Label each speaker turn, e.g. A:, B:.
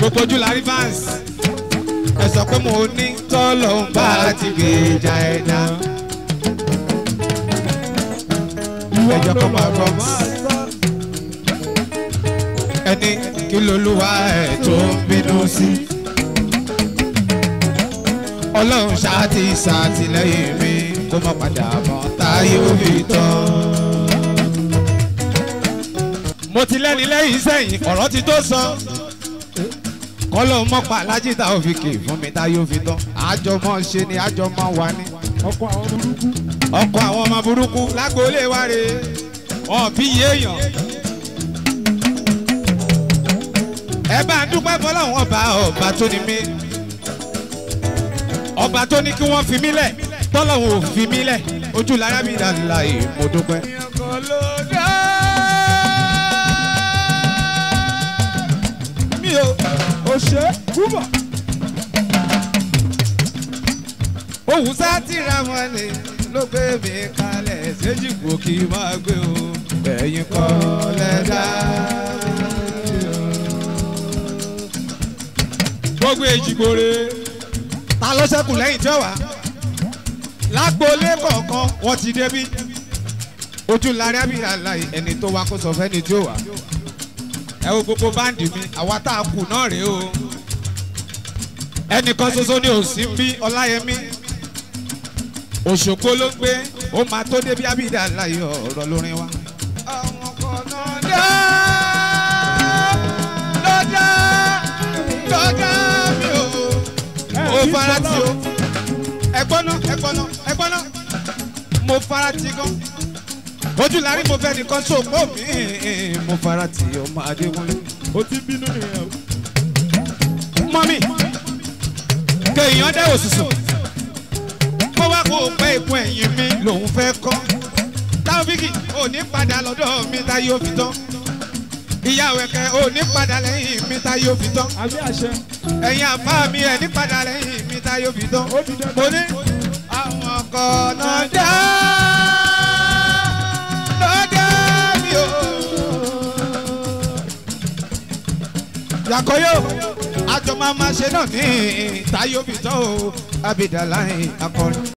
A: gbogbo ojú la rí fans ẹ sọ pé mo ní tọ́lọ̀ ń bá ti gbèjà ẹ̀dá. ẹjọ́ kan máa gbọ́ ẹni kí lolúwa ẹ̀ tó ń bínú sí. ọlọ́run ṣáàtì ṣàtìlẹ́yìn mi kó má padà mọ́ táyé òbí tán. mo ti lẹ́ni lẹ́yìn sẹ́yìn ọ̀rọ̀ ti tó sọ kọ́lọ́ mọ́pá alájìta òfìkì fún mi táyé òbí tán àjọmọ́ ṣe ni àjọmọ́ wà ní
B: ọkọ àwọn burúkú
A: ọkọ àwọn ọmọ burúkú lágboolé wa rè wọn bí yéèyàn. ẹ bá ń dúpẹ́ fọlọ́run ọba ọba tó ní mí ọba tó ní kí wọ́n fi mí lẹ̀ tọ́lọ́run ò fi mí lẹ̀ ojú lára mi dàda yìí mo dúpẹ́. mi ò
B: òṣè kúbọ̀
A: òun sá tìra mọ́lẹ̀ ló gbé mi kalẹ̀ séjìgbò kí n máa gbé o ẹ̀yin kọ́ lẹ́dá. gbogbo èjìgbòrè ta ló ṣẹ́kù lẹ́yìn tí ó wà lágboolé kọ̀ọ̀kan wọ́n ti débí ojú lárí abíyá láì ẹni tó wá kó sọ fẹ́ni tí ó wà ẹ wo gbogbo báǹdì mi àwa tá a kù náà rèé o ẹnìkan ṣoṣo ni ò sí ń bí ọláyẹmí òṣogbo ló ń gbé ó máa tó débi abídà láyé ọ̀rọ̀ lórin wa. àwọn kan náà dá lọ́dá lọ́dá mi ò mo fara ti o ẹ̀gbọ́n náà ẹ̀gbọ́n náà ẹ̀gbọ́n náà mo fara ti gan ojú lárí mo fẹ́ nìkan ṣòpó mi mo fara ti ọmọ adéwọlé.
B: ó ti ń bínú nìyẹn o.
A: mọ́mí kéèyàn dẹ́ òṣùṣù kó wá kó pẹ́ ìkún ẹ̀yìn mi lòun fẹ́ kọ́ táwọ́fíkì ò ní padà lọ́dọ̀ mi tá yóò fi tán ìyá wẹ̀kẹ́ ò ní padà lẹ́yìn mi tá yóò fi tán
B: àbí àṣẹ
A: ẹ̀yin àbá mi ẹ̀ ní padà lẹ́yìn mi tá yóò fi tán
B: ó di dandan.
A: mo ní àwọn ọkọ̀ náà dá lọ́dọ̀ mi o. yàkọ́yò àjọ máa ma ṣe náà ní táyọ̀ fi tán o abidalayi akọrin.